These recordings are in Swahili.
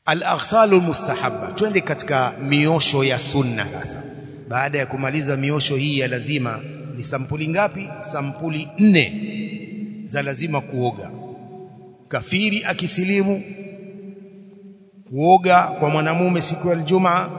al-aghsalu almustahabba twende katika miosho ya sunna sasa baada ya kumaliza miosho hii ya lazima ni sampuli ngapi sampuli nne za lazima kuoga kafiri akisilimu kuoga kwa mwanamume siku ya Ijumaa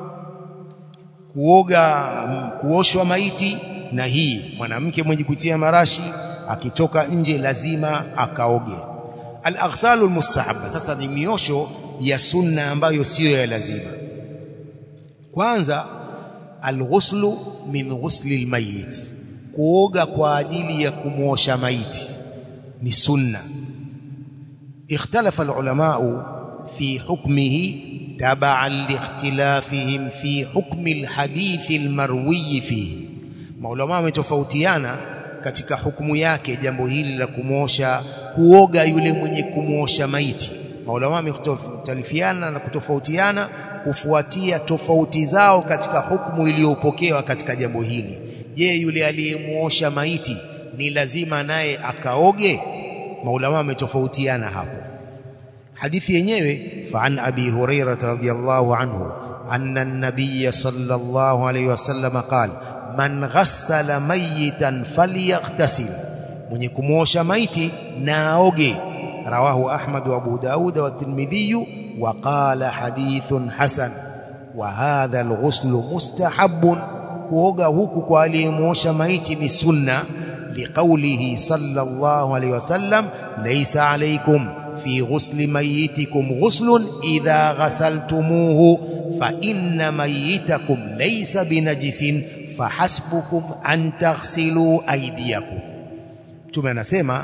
kuoga kuoshwa maiti na hii mwanamke mwenye kutia marashi akitoka nje lazima akaoge al-aghsalu almustahabba sasa ni miosho ya sunna ambayo siyo ya lazima kwanza alghuslu min ghusli almayit kuoga kwa ajili ya kumwosha maiti ni sunna ikhtalafa alulama fi hukmihi تبعا لاختلافهم في حكم الحديث المروي فيه maulama wametofautiana katika hukumu yake jambo hili la kumwosha kuoga yule mwenye kumwosha maiti maulama wametofautiana na kutofautiana kufuatia tofauti zao katika hukumu iliyopokewa katika jambo hili je yule aliyemuosha maiti ni lazima naye akaoge maulama wametofautiana hapo hadithi yenyewe فعن أبي هريرة رضي الله عنه أن النبي صلى الله عليه وسلم قال من غسل ميتا فليغتسل من يكموش ميتي ناوغي رواه أحمد وأبو داود والترمذي وقال حديث حسن وهذا الغسل مستحب kuoga huku kwa aliyemwosha maiti ni sunna liqaulihi sallallahu alayhi wasallam laysa alaykum في غسل ميتكم غسل إذا غسلتموه فإن ميتكم ليس بنجس فحسبكم أن تغسلوا أيديكم ثم نسمع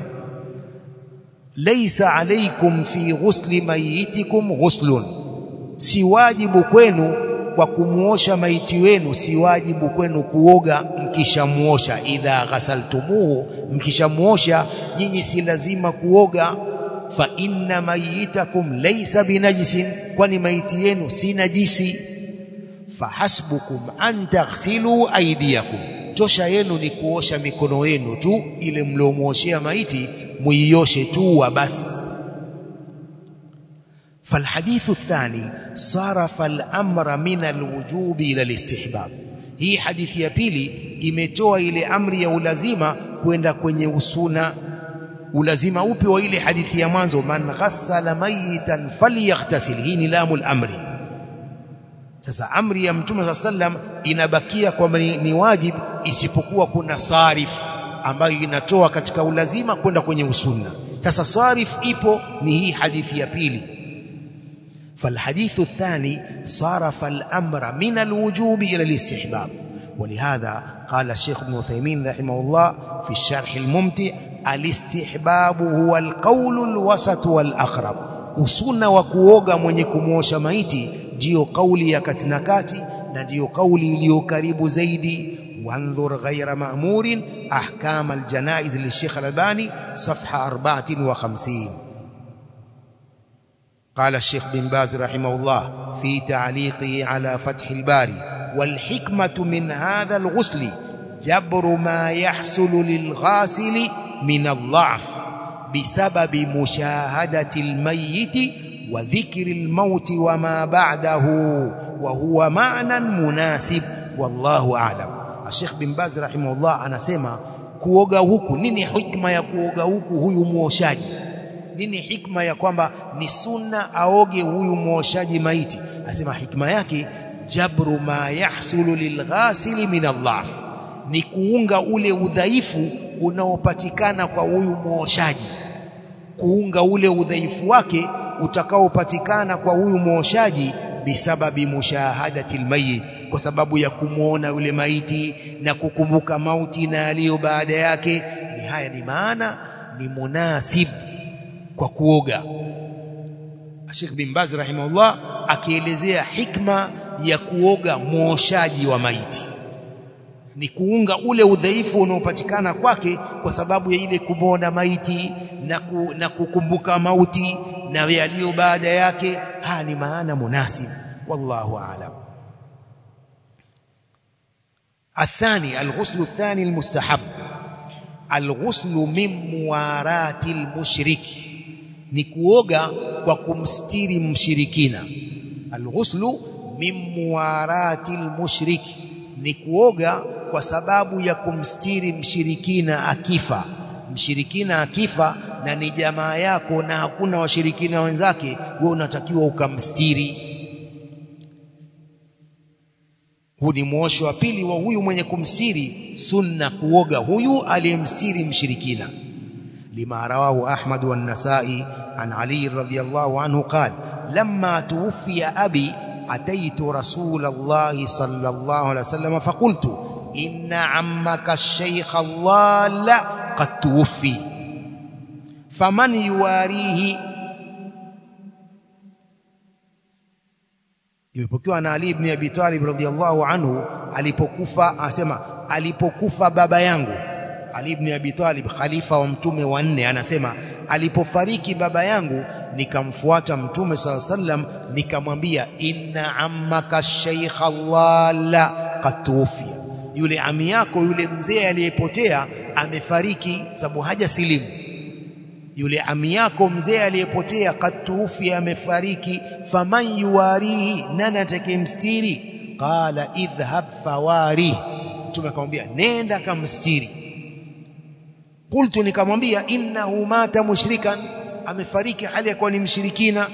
ليس عليكم في غسل ميتكم غسل si wajibu kwenu kwa kumuosha maiti wenu si wajibu kwenu kuoga mkishamuosha idha ghasaltumuhu mkishamuosha nyinyi si lazima kuoga fa inna mayitakum laysa binajisin kwani maiti yenu si najisi fahasbukum an taghsilu aydiyakum tosha yenu ni kuosha mikono yenu tu ile mliomuoshea maiti muioshe tu wa basi فالحديث الثاني صرف الامر من الوجوب الى الاستحباب hii hadithi ya pili imetoa ile amri ya ulazima kwenda kwenye usuna ulazima upi wa ile hadithi ya mwanzo man ghassala mayitan falyaghtasil hii ni lamul amri sasa amri ya mtume sallam inabakia kwamba ni, ni wajib isipokuwa kuna sarif ambayo inatoa katika ulazima kwenda kwenye usunna sasa sarif ipo ni hii hadithi ya pili فالحديث الثاني صرف الأمر من الوجوب إلى الاستحباب ولهذا قال الشيخ ابن عثيمين رحمه الله في الشرح الممتع الاستحباب هو القول الوسط والأقرب usuna wa kuoga mwenye kumwosha maiti ndiyo kauli ya kati na kati na ndiyo kauli iliyo karibu zaidi وانظر غير مأمور أحكام الجنائز للشيخ الألباني صفحة 54 قال الشيخ بن باز رحمه الله في تعليقه على فتح الباري والحكمة من هذا الغسل جبر ما يحصل للغاسل من الضعف بسبب مشاهدة الميت وذكر الموت وما بعده وهو معنى مناسب والله أعلم الشيخ بن باز رحمه الله anasema kuoga huku nini hikma ya kuoga huku huyu muoshaji nini hikma ya kwamba ni sunna aoge huyu muoshaji maiti asema hikma yake jabru ma yahsulu lilghasili min Allah ni kuunga ule udhaifu unaopatikana kwa huyu muoshaji kuunga ule udhaifu wake utakaopatikana kwa huyu muoshaji bisababi mushahadati almayit kwa sababu ya kumwona yule maiti na kukumbuka mauti na aliyo baada yake ni haya ni maana ni munasib kwa kuoga Sheikh bin Baz rahimahullah akielezea hikma ya kuoga muoshaji wa maiti ni kuunga ule udhaifu unaopatikana kwake kwa sababu ya ile kumwona maiti na, ku, na kukumbuka mauti na yaliyo baada yake haya ni maana munasib wallahu aalam الثاني الغسل الثاني المستحب الغسل من موارات المشرك ni kuoga kwa kumstiri mshirikina alghuslu min muwarati almushrik ni kuoga kwa sababu ya kumstiri mshirikina akifa mshirikina akifa na ni jamaa yako na hakuna washirikina wenzake wewe unatakiwa ukamstiri huu ni mwosho wa pili wa huyu mwenye kumstiri sunna kuoga huyu aliyemstiri mshirikina lima rawahu Ahmad wa Nasai an Ali radhiyallahu anhu qala lamma tuwfiya abi ataitu rasul Allah sallallahu alaihi wasallam faqultu inna ammaka ash-shaykh dhalla qad tuwfi faman yuwarihi imepokewa na Ali ibn Abi Talib radhiyallahu anhu alipokufa asema alipokufa baba yangu Ali ibn Abi Talib khalifa wa mtume wa nne anasema alipofariki baba yangu nikamfuata mtume sala sallam nikamwambia inna ammaka shaykh dhalla qad tuwfiya yule ami yako yule mzee aliyepotea amefariki sababu haja silimu yule ami yako mzee aliyepotea katufi amefariki faman yuwarihi nani atakayemstiri qala idhhab fawari mtume akamwambia nenda kamstiri qultu nikamwambia innahu mata mushrikan amefariki hali ya kuwa ni mshirikina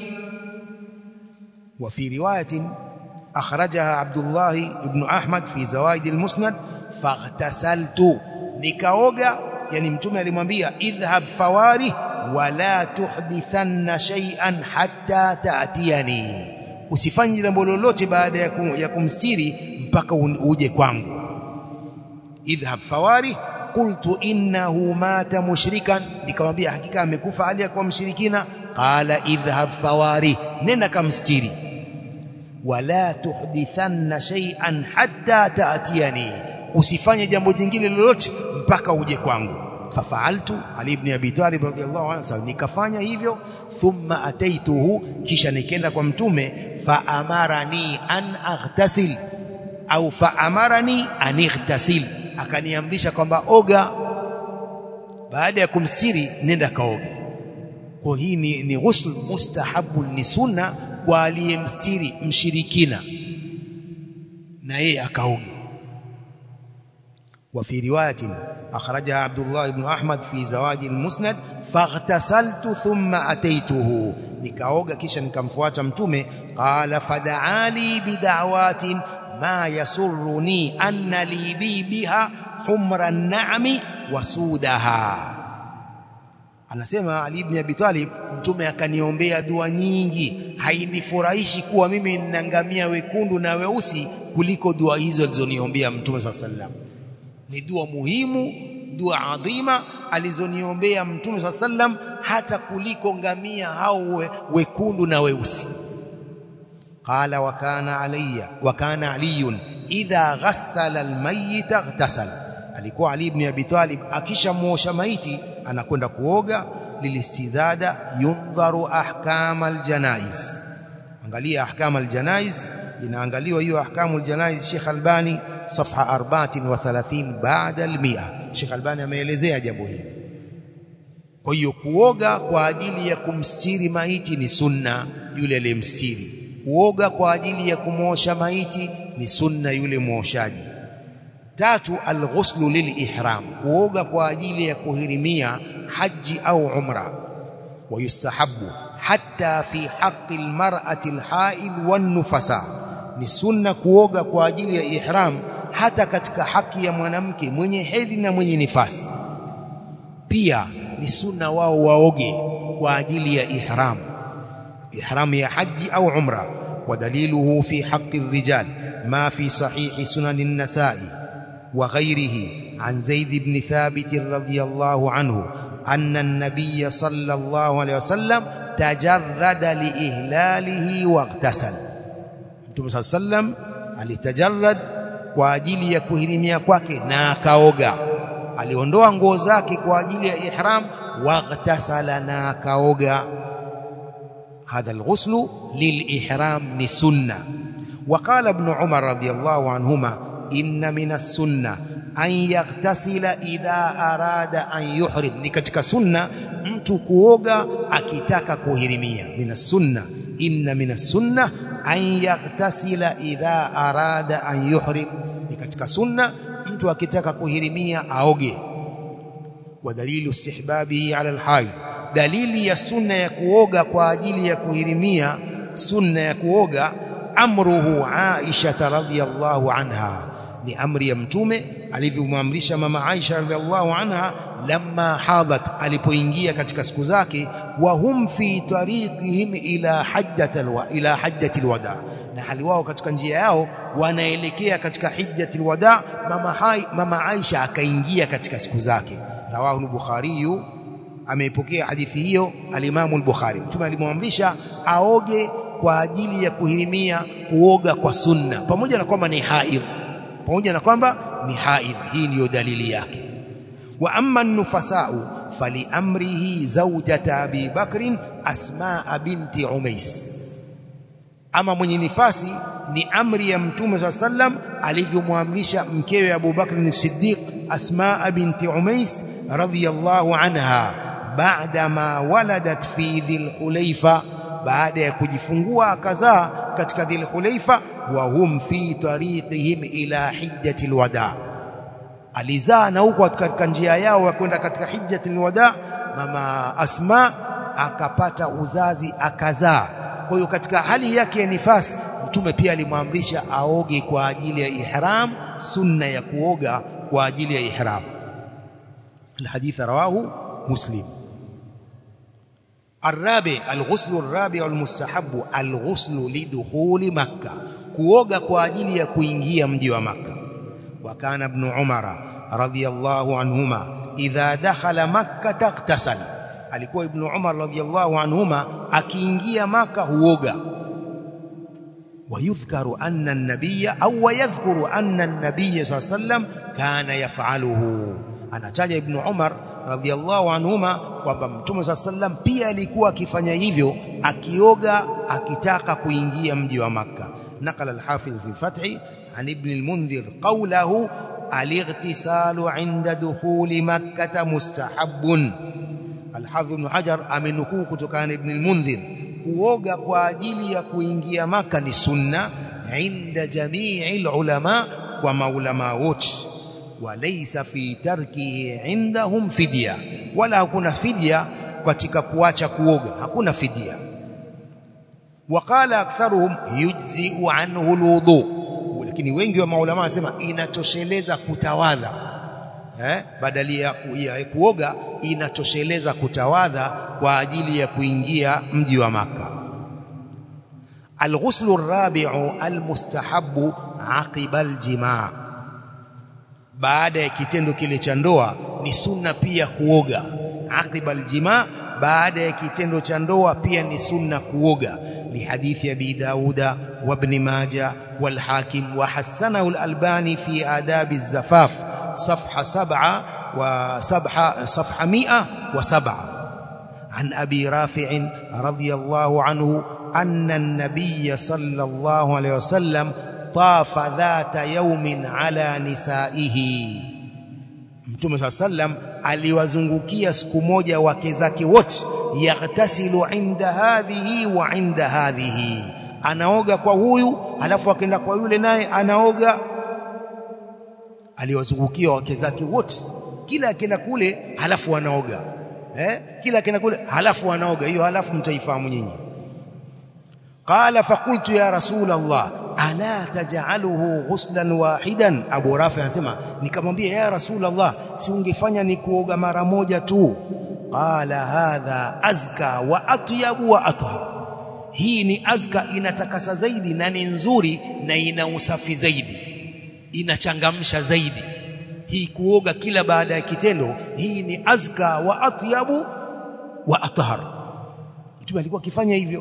wa fi riwayatin akhrajaha Abdullah ibn Ahmad fi zawaid al-musnad faghtasaltu nikaoga yani mtume alimwambia idhhab fawari wala tuhdithanna shay'an hatta ta'tiyani usifanye jambo lolote baada ya, kum, ya kumstiri mpaka uje kwangu idhhab fawari qultu innahu mata mushrikan nikamwambia hakika amekufa hali ya kuwa mshirikina qala idhhab fawari nenda kamstiri wala tuhdithanna shay'an hatta ta'tiyani usifanye jambo jingine lolote mpaka uje kwangu fafaaltu ali ibn abi talib radhiyallahu anhu nikafanya hivyo thumma ataituhu kisha nikaenda kwa mtume fa amarani an aghtasil au fa amarani an ightasil akaniamrisha kwamba oga baada ya kumsiri nenda kaoge kwa hii ni, ni ghusl mustahabu ni sunna kwa aliyemstiri mshirikina na yeye akaoge وفي رواية أخرجها عبد الله بن أحمد في زواج المسند فاغتسلت ثم أتيته nikaoga kisha nikamfuata mtume qala fad'ali bid'awatin ma yasurruni anna li bi biha humra an-na'mi wa sudaha anasema Ali ibn Abi Talib mtume akaniombea dua nyingi hainifurahishi kuwa mimi ninangamia wekundu na weusi kuliko dua hizo alizoniombea mtume sallallahu alaihi wasallam ni dua muhimu dua adhima alizoniombea mtume swalla sallam hata kuliko ngamia hao we, wekundu na weusi qala wa kana alayya wa kana aliyun idha ghassala almayyit ightasal alikuwa ali ibn abi talib akishamuosha maiti anakwenda kuoga lilistidada yundharu ahkam aljanais angalia ahkam aljanais inaangaliwa hiyo ahkamu aljanais Sheikh Albani صفحه 34 بعد ال100 Sheikh Albani ameelezea jambo hili kwa hiyo kuoga kwa ajili ya kumstiri maiti ni sunna yule aliyemstiri kuoga kwa ajili ya kumosha maiti ni sunna yule muoshaji tatu alghuslu lilihram kuoga kwa ajili ya kuhirimia haji au umra wayustahabu hatta fi haqqi almar'ati alhaid wan nufasa ni sunna kuoga kwa ajili ya ihram hata katika haki ya mwanamke mwenye hedhi na mwenye nifasi pia ni sunna wao waoge kwa ajili ya ihram ihram ya haji au umra ودليله في حق الرجال ما في صحيح سنن النساء وغيره عن زيد بن ثابت رضي الله عنه أن النبي صلى الله عليه وسلم تجرد لإهلاله واغتسل Mtume صلى الله عليه وسلم alitajarrad kwa ajili ya kuhirimia kwake na akaoga aliondoa nguo zake kwa ajili ya ihram waghtasala na akaoga هذا الغسل للإحرام سنة وقال ابن عمر رضي الله عنهما إن من السنة أن يغتسل إذا أراد أن يحرم ni katika sunna mtu kuoga akitaka kuhirimia minas sunna inna minas sunna an yaktasila idha arada an yuhrim ni katika sunna mtu akitaka kuhirimia aoge wa dalilu istihbabihi ala alhaid dalili ya sunna ya kuoga kwa ajili ya kuhirimia sunna ya kuoga amruhu Aisha radhiyallahu anha ni amri ya mtume alivyomwamrisha mama Aisha radhiallahu anha lamma hadat alipoingia katika siku zake wa hum fi tariqihim ila hajjatil wa ila hajjatil wada na hali wao katika njia yao wanaelekea katika hijjatil wada mama hai, mama Aisha akaingia katika siku zake rawahu al-Bukhari ameipokea hadithi hiyo alimamu al-Bukhari mtume alimwamrisha aoge kwa ajili ya kuhirimia kuoga kwa sunna pamoja na kwamba ni haidh pamoja na kwamba ni haidh hii ndiyo dalili yake wa amma nufasau faliamrihi zawjata abi bakrin asmaa binti umais ama mwenye nifasi ni amri ya mtume saa sallam alivyomwamrisha mkewe Abu Bakr as-Siddiq Asmaa binti Umais radhiyallahu anha baada ma waladat fi dhil hulayfa baada ya kujifungua akazaa katika dhil hulayfa wa hum fi tariqihim ila hijjatil wada alizaa na huko katika njia yao ya kwenda katika hijjatil wada mama Asma akapata uzazi akazaa kwa hiyo katika hali yake ya nifasi mtume pia alimwamrisha aoge kwa ajili ya ihram sunna ya kuoga kwa ajili ya ihram الحديث رواه مسلم الرابع الغسل الرابع المستحب الغسل لدخول مكة kuoga kwa ajili ya kuingia mji wa Makka wa kana ibn Umar radhiyallahu anhuma idha dakhala Makka taghtasal alikuwa ibn Umar radhiyallahu anhuma akiingia Makka huoga ويذكر أن النبي أو يذكر أن النبي صلى الله عليه وسلم كان يفعله anataja ibn Umar radhiallahu anhuma kwamba mtume saa sallam pia alikuwa akifanya hivyo akioga akitaka kuingia mji wa Makka nakala al-Hafidh fi fathi an ibn al-Mundhir qawlahu al-ightisalu 'inda dukhuli Makkah mustahabbun al-Hafidh ibn Hajar amenukuu kutokana na ibn al-Mundhir kuoga kwa ajili ya kuingia Makka ni sunna inda jamii ulama kwa maulama wote walaysa fi tarkihi indahum fidya wala hakuna fidya katika kuacha kuoga hakuna fidya waqala aktharuhum yujzi'u anhu alwudu lakini wengi wa maulama wanasema inatosheleza kutawadha eh badali ya, ya kuoga inatosheleza kutawadha kwa ajili ya kuingia mji wa maka الغسل الرابع المستحب عقب الجماع baada ya kitendo kile cha ndoa ni sunna pia kuoga aqiba aljima baada ya kitendo cha ndoa pia ni sunna kuoga lihadithi abi dauda wa ibn majah wal hakim wa hasanahu al-albani fi adab az-zafaf صفحه 7 وسبحه صفحه 107 عن ابي رافع رضي الله عنه ان النبي صلى الله عليه وسلم طاف ذات يوم على nisaihi Mtume صلى sallam aliwazungukia siku moja wake zake wote yaghtasilu inda hadhihi wa inda hadhihi anaoga kwa huyu alafu akaenda kwa yule naye anaoga aliwazungukia wake zake wote kila akienda kule halafu anaoga eh kila akienda kule halafu anaoga hiyo halafu mtaifahamu nyinyi qala faqultu ya rasul allah ala taj'aluhu ghuslan wahidan Abu Rafi anasema nikamwambia ya Rasulullah si ungefanya ni kuoga mara moja tu qala hadha azka wa atyabu wa athhar hii ni azka inatakasa zaidi na ni nzuri na ina usafi zaidi inachangamsha zaidi hii kuoga kila baada ya kitendo hii ni azka wa atyabu wa athhar mtume alikuwa akifanya hivyo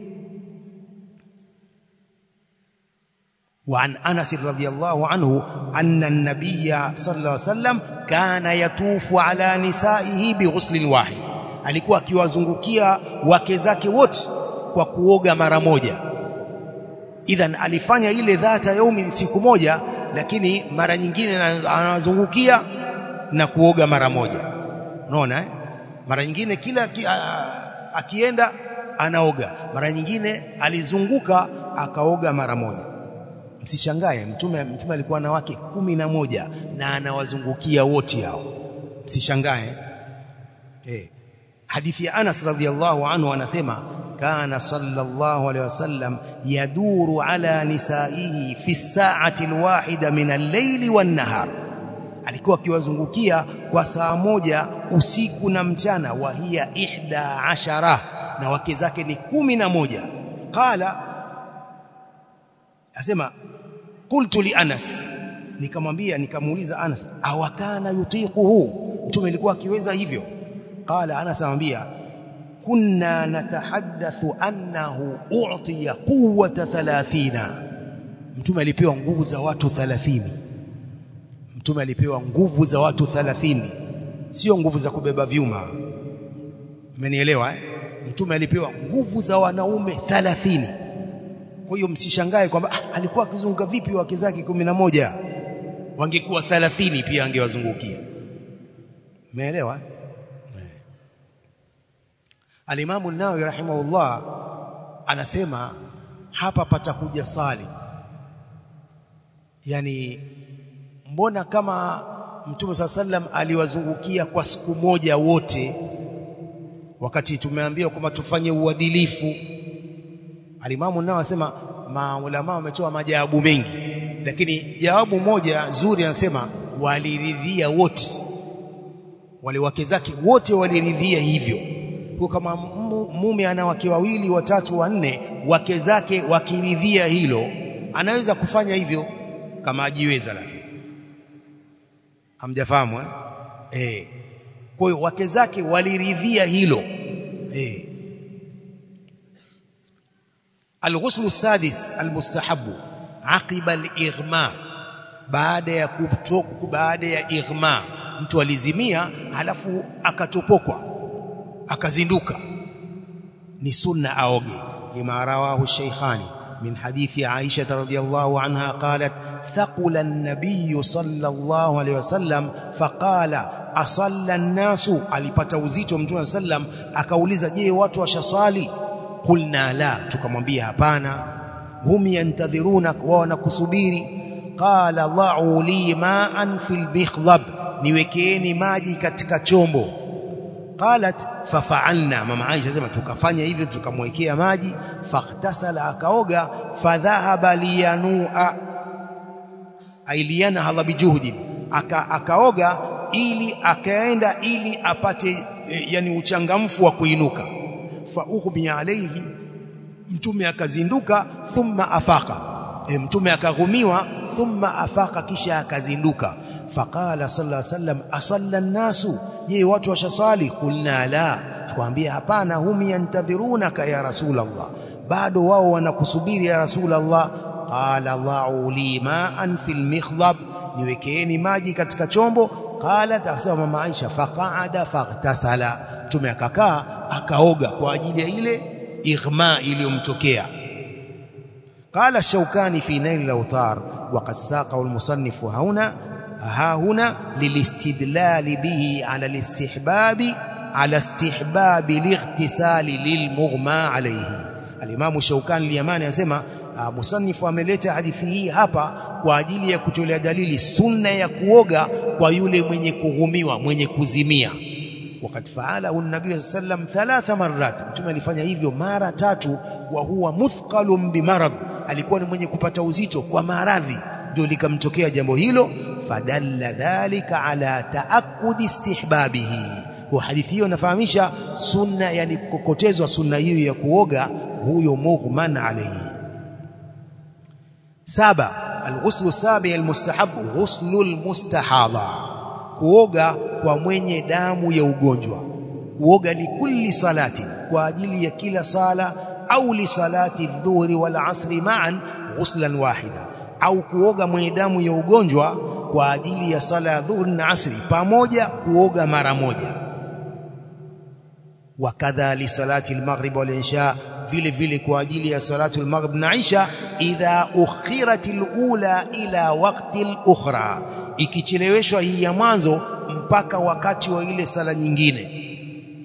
وعن انس رضي الله عنه ان النبي صلى الله عليه وسلم كان يطوف على نسائه بغسل واحد alikuwa akiwazungukia wake zake wote kwa kuoga mara moja idhan alifanya ile dhata yaumi siku moja lakini mara nyingine anawazungukia na kuoga mara moja unaona eh mara nyingine kila ki, a, akienda anaoga mara nyingine alizunguka akaoga mara moja msishangae mtume mtume alikuwa na wake kumi na moja na anawazungukia wote hao msishangae eh hadithi ya Anas radhiallahu anhu anasema kana sallallahu alaihi wasallam yaduru ala nisaihi fi saati alwahida min al-layli wan-nahar alikuwa akiwazungukia kwa saa moja usiku na mchana wa hiya ihda ashara na wake zake ni kumi na moja qala asema qultu li Anas nikamwambia nikamuuliza Anas awakana yutiquhu mtume alikuwa akiweza hivyo qala Anas anamwambia kunna natahaddathu annahu u'tiya quwwata 30 mtume alipewa nguvu za watu 30 mtume alipewa nguvu za watu 30 sio nguvu za kubeba vyuma mmenielewa eh? mtume alipewa nguvu za wanaume 30 kwa hiyo msishangae kwamba ah, alikuwa akizunguka vipi wake zake moja wangekuwa 30 pia angewazungukia umeelewa Alimamu an-Nawawi rahimahullah anasema hapa patakuja sali yani mbona kama Mtume saa sallam aliwazungukia kwa siku moja wote wakati tumeambiwa kwamba tufanye uadilifu Alimamu nao anasema maulama wametoa majawabu mengi lakini jawabu moja zuri anasema waliridhia wote wale wake zake wote waliridhia hivyo kwa kama mume ana wake wawili watatu wanne wake zake wakiridhia hilo anaweza kufanya hivyo kama ajiweza lakini hamjafahamu eh eh kwa hiyo wake zake waliridhia hilo eh الغسل السادس المستحب عقب الاغماء baada ya kutoka baada ya ighma mtu alizimia halafu akatopokwa akazinduka ni sunna aoge lima rawahu shaykhani min hadithi Aisha radhiyallahu anha qalat thaqula an-nabiy sallallahu alayhi wasallam faqala asalla an-nasu alipata uzito mtume sallam akauliza je watu washasali qulna la tukamwambia hapana hum yantadhiruna wao wanakusubiri qala dha'u li ma'an fil bikhdab niwekeeni maji katika chombo qalat fafa'alna mama Aisha sema tukafanya hivyo tukamwekea maji faghtasala akaoga fadhahaba liyanua ailiana hadha bijuhdi aka akaoga ili akaenda ili apate e, yani uchangamfu wa kuinuka fa ughmi alayhi mtume akazinduka thumma afaka e, mtume akaghumiwa thumma afaka kisha akazinduka faqala sallallahu alayhi wasallam asalla an-nasu je watu washasali kulna la tukwambia hapana hum yantadhirunaka ya rasulullah bado wao wanakusubiri ya rasulullah qala dha'u li ma'an fil mikhdab niwekeeni maji katika chombo qala tasema mama Aisha faqa'ada faghtasala tume akakaa akaoga kwa ajili ya ile ighma iliyomtokea قال الشوكاني في نيل الأوطار وقد ساقه المصنف هنا ها هنا للاستدلال به على الاستحباب على استحباب الاغتسال للمغمى عليه الإمام الشوكاني اليماني anasema musanifu ameleta hadithi hii hapa kwa ajili ya kutolea dalili sunna ya kuoga kwa yule mwenye kughumiwa mwenye kuzimia wakati faalahu an-nabii sallam thalatha marrat mtume alifanya hivyo mara tatu wa huwa muthqalun bimarad alikuwa ni mwenye kupata uzito kwa maradhi ndio likamtokea jambo hilo fadalla dhalika ala taakkudi istihbabihi kwa hadithi hiyo inafahamisha sunna yani kukokotezwa sunna hiyo ya kuoga huyo mughman alayhi saba alghuslu sabi almustahab ghuslu almustahadha kuoga kwa mwenye damu ya ugonjwa kuoga likulli salati kwa ajili ya kila sala au li salati dhuhri wal asri ma'an ghuslan wahida au kuoga mwenye damu ya ugonjwa kwa ajili ya sala ya dhuhri na asri pamoja kuoga mara moja wakadha li salati al-maghrib wal isha vile vile kwa ajili ya salatu al-maghrib na isha idha ukhirat al-ula ila waqti al-ukhra ikicheleweshwa hii ya mwanzo mpaka wakati wa ile sala nyingine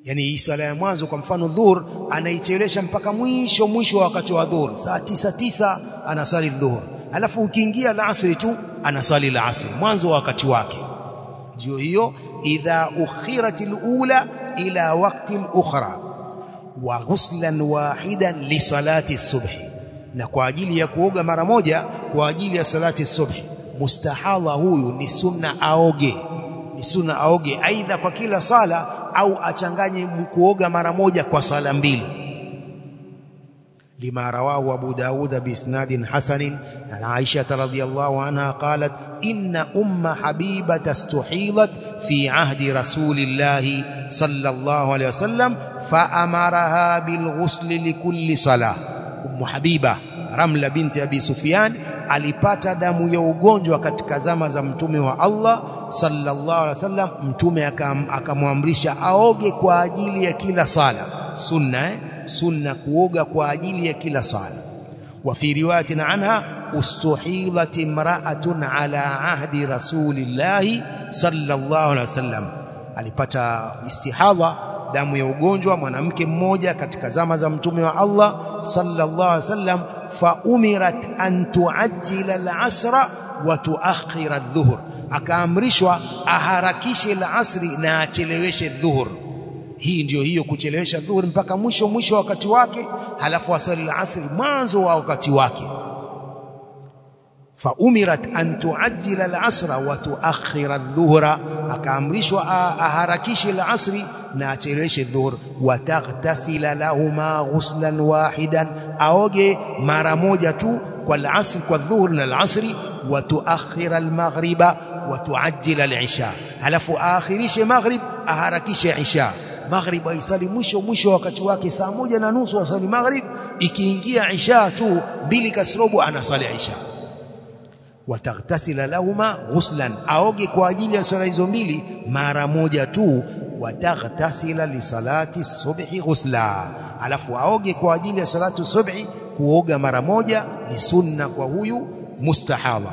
yani hii sala ya mwanzo kwa mfano dhuhur anaichelesha mpaka mwisho mwisho wa wakati wa dhuhur saa tisa tisa anasali dhuhur alafu ukiingia alasri tu anasali alasri mwanzo wa wakati wake ndio hiyo idha ukhiratil ula ila waqti ukhra wa ghuslan wahidan li salati subhi na kwa ajili ya kuoga mara moja kwa ajili ya salati subhi mustahadha huyu ni sunna aoge ni sunna aoge aidha kwa kila sala au achanganye kuoga mara moja kwa sala mbili لما رواه أبو داود بإسناد حسن عن عائشة رضي الله عنها قالت إن أم حبيبة استحيضت في عهد رسول الله صلى الله عليه وسلم فأمرها بالغسل لكل صلاة أم حبيبة رملة بنت أبي سفيان alipata damu ya ugonjwa katika zama za mtume wa Allah sallallahu alaihi wasallam mtume akamwamrisha aoge kwa ajili ya kila sala sunna eh? sunna kuoga kwa ajili ya kila sala wa fi riwayatin anha ustuhilat imra'atun ala ahdi rasulillahi sallallahu alaihi wasallam alipata istihadha damu ya ugonjwa mwanamke mmoja katika zama za mtume wa Allah sallallahu alaihi wasallam fa umirat an tuajjila al-asra wa tuakhira adh-dhuhr akaamrishwa aharakishe al-asri na acheleweshe dhuhur hii ndiyo hiyo kuchelewesha dhuhuri mpaka mwisho mwisho wakati wake halafu asali al-asri mwanzo wa wakati wake faumirat an tuajjila al-asra wa tuakhira adh-dhuhra akaamrishwa aharakishe al-asri na acheleweshe dhuhur wa taghtasila lahuma ghuslan wahidan aoge mara moja tu kwa al-asri kwa dhuhur na al-asri wa tuakhira al-maghriba wa tuajjila al-isha halafu aakhirishe maghrib aharakishe isha maghrib aisali mwisho mwisho wakati wake saa moja na nusu asali maghrib ikiingia isha tu mbili kasrobo anasali isha wataghtasila lahuma ghuslan aoge kwa ajili ya sala hizo mbili mara moja tu wataghtasila li salati subhi ghusla alafu aoge kwa ajili ya salatu subhi kuoga mara moja ni sunna kwa huyu mustahaba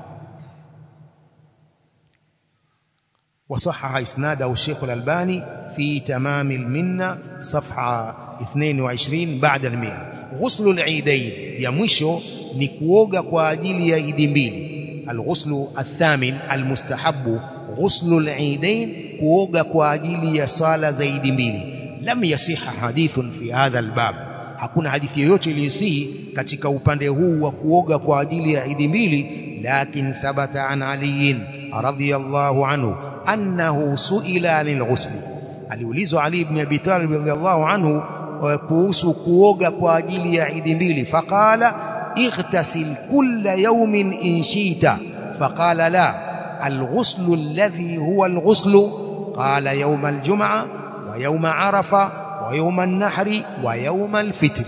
وصحح إسناده الشيخ الألباني في تمام المنة صفحة 22 بعد المئة غسل العيدين يا مشو نكوغا kwa ajili ya idi mbili الغسل الثامن المستحب غسل العيدين kuoga kwa ajili ya sala za idi mbili lam yasiha hadithun fi hadha albab hakuna hadithi yoyote iliyosihi katika upande huu wa kuoga kwa ajili ya idi mbili lakin thabata an aliyin radhiyallahu anhu annahu suila anil ghusli aliulizwa Ali ibn Abi Talib radhiyallahu anhu kuhusu kuoga kwa ajili ya idi mbili faqala اغتسل كل يوم إن شئت فقال لا الغسل الذي هو الغسل قال يوم الجمعة ويوم عرفة ويوم النحر ويوم الفطر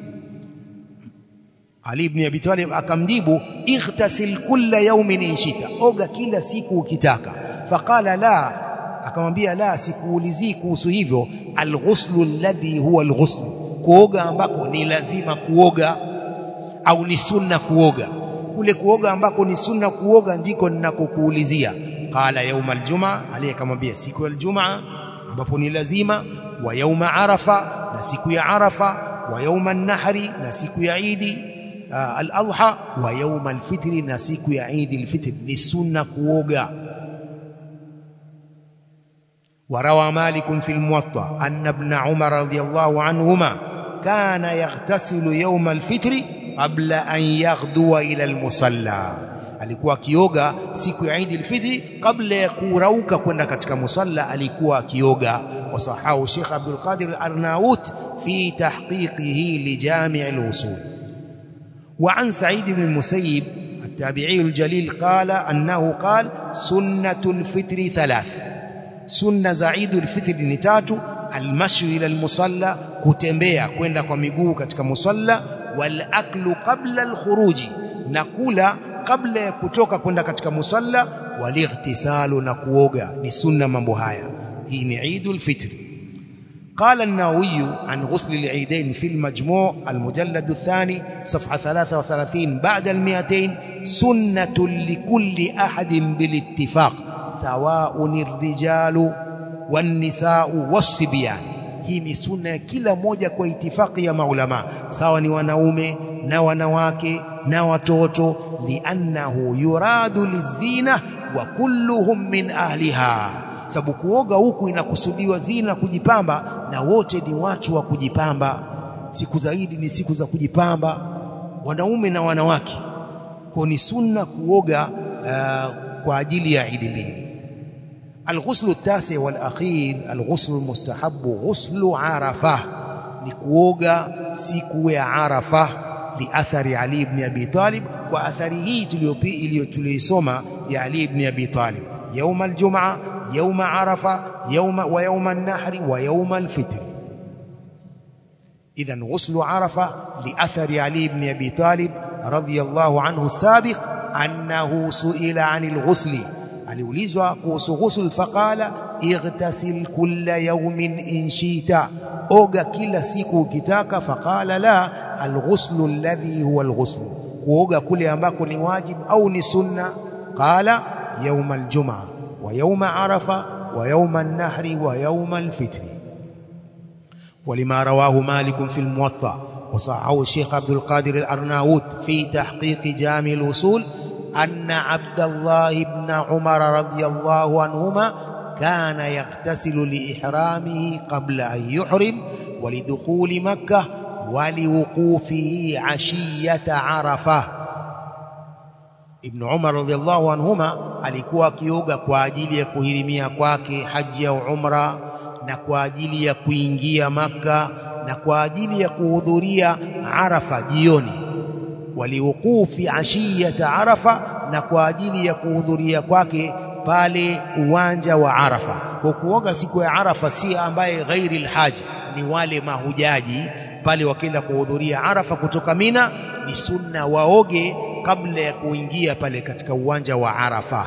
Ali ibn Abi Talib akamjibu ightasil kulla yawmin inshita oga kila siku ukitaka faqala la akamwambia la sikuulizii kuhusu hivyo alghuslu alladhi huwa alghuslu kuoga ambako ni lazima kuoga au ni sunna kuoga kule kuoga ambako ni sunna kuoga ndiko ninakokuulizia qala yauma aljumaa aliyekamwambia siku ya aljumaa ambapo ni lazima wa yauma arafa na siku ya arafa wa yauma nahri na siku ya idi al-adha wa yauma alfitri na siku ya idi alfitr ni sunna kuoga وروى مالك في الموطأ أن ابن عمر رضي الله عنهما كان يغتسل يوم الفطر qabla an yaghdua ila almusalla alikuwa akioga siku ya Eid al-Fitr kabla ya kurauka kwenda katika musalla alikuwa akioga wasahahu Sheikh Abdul Qadir al-Arnaut fi tahqiqihi li Jami' al-Usul wa an Sa'id ibn al-Musayyib التابعي الجليل قال أنه قال سنة الفطر ثلاث سنة زعيد الفطر نتاتو المشي إلى المصلى كتembea kwenda kwa miguu katika musalla والأكل قبل الخروج نقول kabla ya kutoka kwenda katika musalla walightisalu na kuoga ni sunna mambo haya hii ni Eidul Fitr قال النووي عن غسل العيدين في المجموع المجلد الثاني صفحة 33 بعد المئتين سنة لكل أحد بالاتفاق سواء الرجال والنساء والصبيان hii ni sunna ya kila mmoja kwa itifaki ya maulama sawa ni wanaume na wanawake na watoto liannahu yuradu lizina wa kulluhum min ahliha sababu kuoga huku inakusudiwa zina kujipamba na wote ni watu wa kujipamba siku zaidi ni siku za kujipamba wanaume na wanawake kwa ni sunna kuoga uh, kwa ajili ya idi mbili الغسل التاسع والأخير الغسل المستحب غسل عرفة لكوغا سيكو عرفة لأثر علي بن أبي طالب وأثره تليسوما يا علي بن أبي طالب يوم الجمعة يوم عرفة يوم ويوم النحر ويوم الفطر إذا غسل عرفة لأثر علي بن أبي طالب رضي الله عنه السابق أنه سئل عن الغسل aliulizwa kuhusu ghusl faqala ightasil kulla yawmin in shita oga kila siku ukitaka faqala la alghuslu alladhi huwa alghuslu kuoga kule ambako ni wajib au ni sunna qala yawm aljumaa wa yawm arafa wa yawm an-nahri wa yawm al-fitr ولما رواه مالك في الموطأ وصححه الشيخ عبد القادر الأرناؤوط في تحقيق جامع الوصول أن عبد الله بن عمر رضي الله عنهما كان يغتسل لإحرامه قبل أن يحرم ولدخول مكة ولوقوفه عشية عرفة ابن عمر رضي الله عنهما alikuwa akioga kwa ajili ya kuhirimia kwake haji au umra na kwa ajili ya kuingia maka na kwa ajili ya kuhudhuria Arafa jioni waliwukufi ashiyata Arafa na kwa ajili ya kuhudhuria kwake pale uwanja wa Arafa. Kwa kuoga siku ya Arafa si ambaye ghairi alhaji, ni wale mahujaji pale wakienda kuhudhuria Arafa kutoka Mina, ni sunna waoge kabla ya kuingia pale katika uwanja wa Arafa.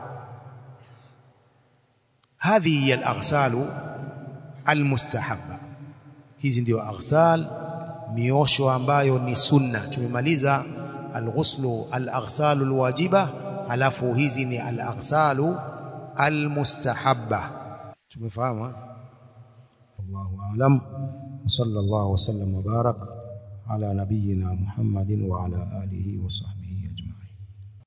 Hadhihi hiya alaghsalu almustahabba, hizi ndio aghsal miosho ambayo ni sunna. Tumemaliza alghuslu alaghsalu alwajiba, halafu hizi ni alaghsalu almustahabba. Tumefahamu? Wallahu aalam. Sallallahu wasallam wa barak ala nabiyyina Muhammadin wa ala alihi wa sahbihi